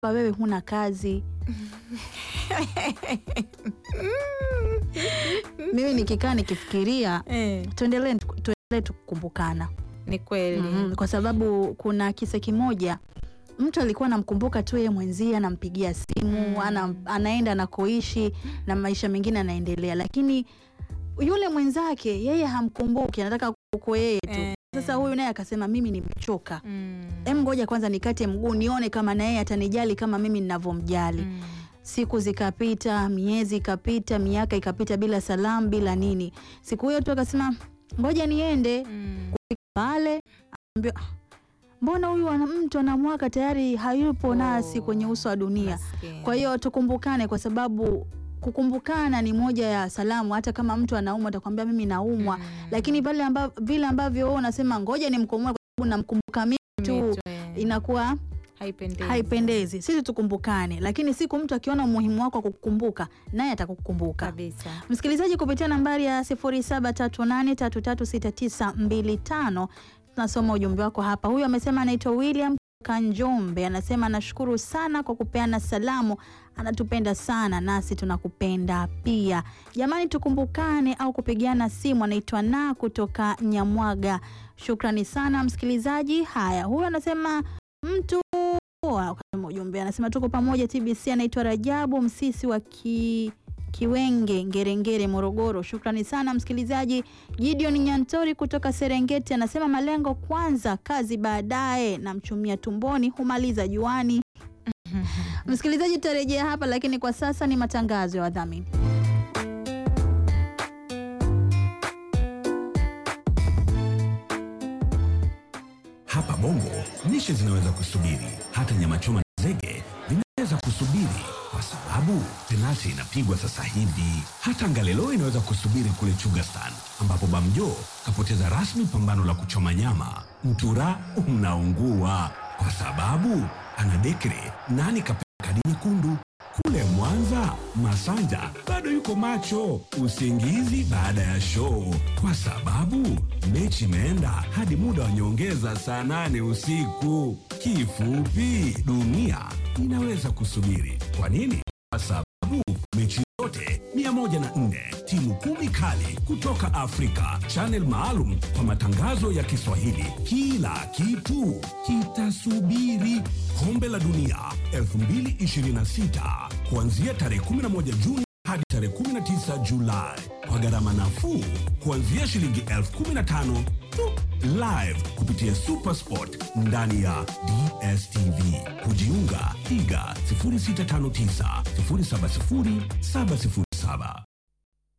kwamba wewe huna kazi. Mimi nikikaa nikifikiria, Eh, tuendelee tuendelee tukukumbukana. ni kweli Mhm, kwa sababu kuna kisa kimoja mtu alikuwa anamkumbuka tu yeye mwenzie, anampigia simu Mm. ana, anaenda anakoishi na maisha mengine anaendelea, lakini yule mwenzake yeye hamkumbuki, anataka kuko yeye tu. Eh. Sasa huyu naye akasema mimi nimechoka, Mm. em, ngoja kwanza nikate mguu nione kama na yeye atanijali kama mimi ninavyomjali. Mm. Siku zikapita, miezi ikapita, miaka ikapita bila salamu, bila nini. Siku hiyo tu akasema ngoja niende Mm. pale ambia, mbona huyu ana- mtu anamwaka tayari hayupo Oh, nasi kwenye uso wa dunia. maskini. Kwa hiyo tukumbukane, kwa sababu kukumbukana ni moja ya salamu. Hata kama mtu anaumwa atakwambia mimi naumwa, Mm. lakini pale amba, vile ambavyo wewe unasema ngoja nimkomoe kwa sababu namkumbuka mimi tu, Mitu, eh, inakuwa haipendezi. haipendezi. Sisi tukumbukane, lakini siku mtu akiona umuhimu wako wa kukukumbuka, naye atakukumbuka. kabisa. Msikilizaji, kupitia nambari ya 0738336925 tunasoma ujumbe wako hapa. Huyu amesema anaitwa William Kanjombe, anasema anashukuru sana kwa kupeana salamu, anatupenda sana nasi tunakupenda pia. Jamani, tukumbukane au kupigiana simu. Anaitwa na kutoka Nyamwaga. Shukrani sana msikilizaji. Haya, huyu anasema mtu wa- ukasema ujumbe anasema tuko pamoja TBC. Anaitwa Rajabu Msisi wa ki Kiwenge, Ngerengere, Morogoro. Shukrani sana msikilizaji. Gideon Nyantori kutoka Serengeti anasema malengo kwanza, kazi baadaye, na mchumia tumboni humaliza juani. Msikilizaji, tutarejea hapa, lakini kwa sasa ni matangazo ya wadhamini. Hapa Bongo lishe zinaweza kusubiri, hata nyama choma na zege vinaweza kusubiri kwa sababu penati inapigwa sasa hivi. Hata ngalelo inaweza kusubiri kule Chugastan, ambapo Bamjo kapoteza rasmi pambano la kuchoma nyama. Mtura unaungua kwa sababu ana dekre nani kapewa kadi nyekundu. Kule Mwanza, Masanja bado yuko macho usingizi baada ya show, kwa sababu mechi imeenda hadi muda wa nyongeza saa nane usiku. Kifupi, dunia inaweza kusubiri. Kwa nini? Kwa sababu mechi zote 104 timu kumi kali kutoka Afrika, channel maalum kwa matangazo ya Kiswahili. Kila kitu kitasubiri. Kombe la Dunia 2026 kuanzia tarehe 11 Juni hadi tarehe 19 Julai kwa gharama nafuu kuanzia shilingi elfu 15 tu. Live kupitia Supersport ndani ya DSTV. Kujiunga piga 0659 070 707.